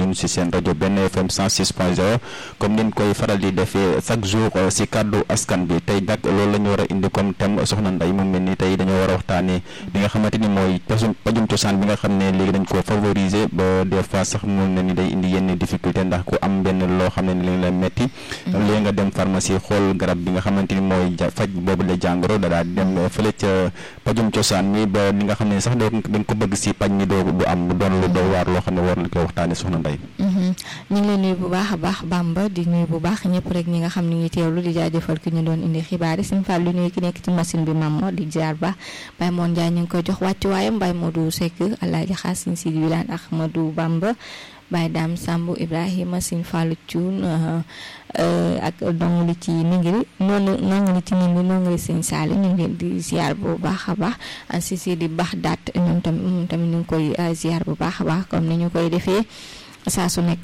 ñun si seen rajo benn FM 106 point 0 comme niñ koy faral di defee chaque jour si kàddu askan bi tey nag loolu la ñu war a indi comme thème soxna Ndeye mu mel ni tey dañoo war a waxtaanee li nga xamante ni mooy pajum pajum cosaan bi nga xam ne léegi dañ ko favoriser ba des fois sax mun na ni day indi yenn difficulté ndax ku am benn loo xam ne ni lañ la metti léegi nga dem pharmacie xool garab bi nga xamante ni mooy faj boobu la jàngoro da daal di dem fële ca pajum cosaan mi ba li nga xam ne sax doo dañ ko bëgg si paj mi doo du am doon lu doy waar loo xam ne war na ko waxtaanee soxna Ndeye ñu ngi lay nuyu bu baax a baax Bamba di nuyu bu baax ñëpp rek ñi nga xam ni ngi teewlu di jaajëfal ki ñu doon indi xibaar yi suñu fàll lu nuyu ki nekk ci machine bi Mamo di jaar ba Baye Moon Ndiaye ñu ngi koy jox wàccuwaayam Baye Modou Seck Alaaji Xaas Sëñ Sidi Wilane Ahmadou Bamba Baye Dame Samb Ibrahima Sëñ Fallou Thioune ak dong li ci ningiri noonu noonu li ci ningiri noonu li Sëñ Saali ñu ngi leen di ziar bu baax a baax si si di baax daat ñoom tamit moom tamit ñu ngi koy ziar bu baax a baax comme ni ñu koy defee saa su nekk